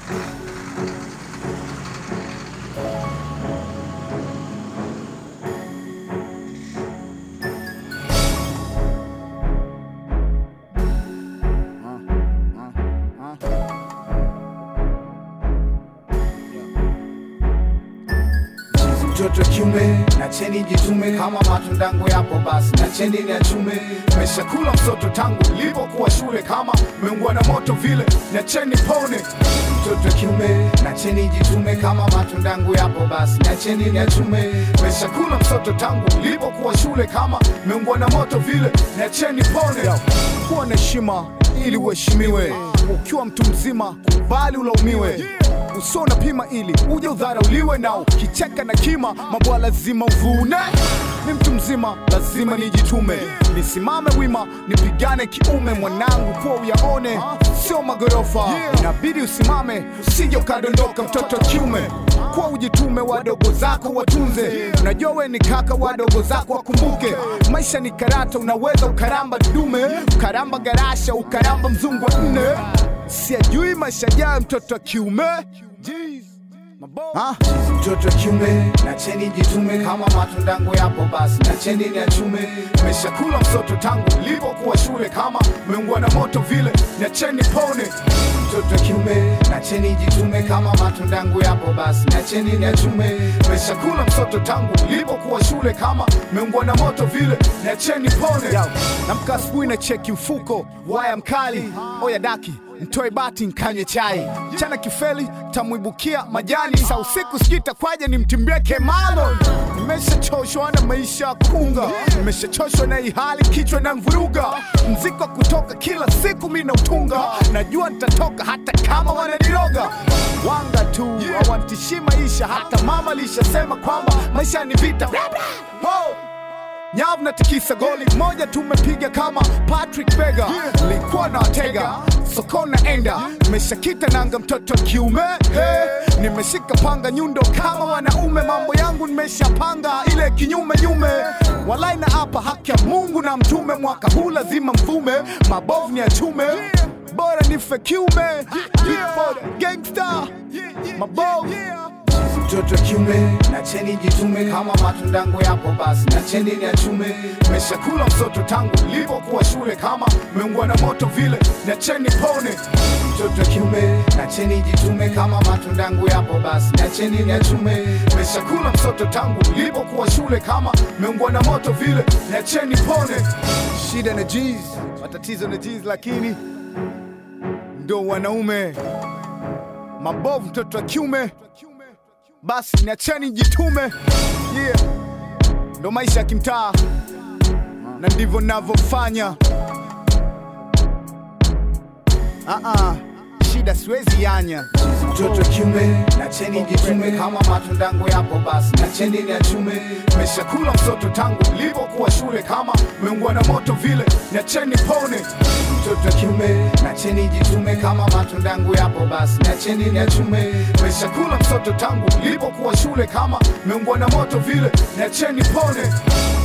mtoto kiume na cheni jitume kama matundangu yapo basi na cheni ni achume meshakula msoto tangu lipokuwa shule kama meungwa na moto vile na cheni pone mtoto kiume na cheni jitume kama matundangu yapo basi na cheni ni achume meshakula msoto tangu lipokuwa shule kama meungwa na moto vile na cheni pone kuwa na heshima ili uheshimiwe ukiwa mtu mzima kubali ulaumiwe usio unapima ili uje udharauliwe na ukicheka na kima mabwa lazima uvune ni mtu mzima lazima nijitume nisimame wima nipigane kiume mwanangu kuwa uyaone sio magorofa inabidi usimame usije ukadondoka mtoto kiume kuwa ujitume wadogo zako watunze unajua we ni kaka wadogo zako wakumbuke maisha ni karata unaweza ukaramba dume ukaramba garasha ukaramba mzungu wa nne siajui maisha jayo mtoto wa kiume Ha? mtoto wa kiume na cheni jitume kama matundangu yapo basi na cheni ni achume meshakula msoto tangu lipokuwa shule kama meungwa na moto vile na cheni pone mtoto wa kiume na cheni jitume kama matundangu yapo basi na cheni ni achume meshakula msoto tangu lipokuwa shule kama meungwa na moto vile na cheni pone namka asubuhi na cheki mfuko waya mkali oya daki mtoe bati nkanywe chai chana kifeli tamwibukia majani sa usiku sikita kwaje nimtimbie kemalo nimeshachoshwa na maisha ya kunga nimeshachoshwa na ihali kichwa na mvuruga mziko wa kutoka kila siku mi nautunga najua nitatoka hata kama wananiroga wanga tu hawantishii maisha hata mama lishasema kwamba maisha ni vita Ho! nyavu na tikisa goli moja tumepiga kama Patrick Bega likuwa na watega soko naenda nimeshakita nanga mtoto wa kiume hey. nimeshika panga nyundo kama wanaume mambo yangu nimeshapanga ile kinyume nyume walai na hapa haki ya Mungu na mtume mwaka huu lazima mvume mabovu ni achume bora nife kiume Before the gangster mabovu mtoto kiume na cheni jitume kama matundangu yapo basi na cheni ni achume meshakula msoto tangu lipokuwa shule kama meungwa na moto vile na cheni pone mtoto kiume na cheni jitume kama matundangu yapo basi na cheni ni achume meshakula msoto tangu lipokuwa shule kama meungwa na moto vile na cheni pone shida na jeez matatizo na jeez lakini ndo wanaume mabovu mtoto wa kiume basi niacheni jitume yeah. ndo maisha ya kimtaa na ndivyo navyofanya uh-uh. shida siwezi yanya mtoto kiume na cheni jitume kama matundangu yapo basi na cheni ni achume meshakula msoto tangu lipokuwa shule kama meungwa na moto vile na cheni pone mtoto kiume na cheni jitume kama matundangu yapo basi na cheni ni achume meshakula msoto tangu lipokuwa shule kama meungwa na moto vile na cheni pone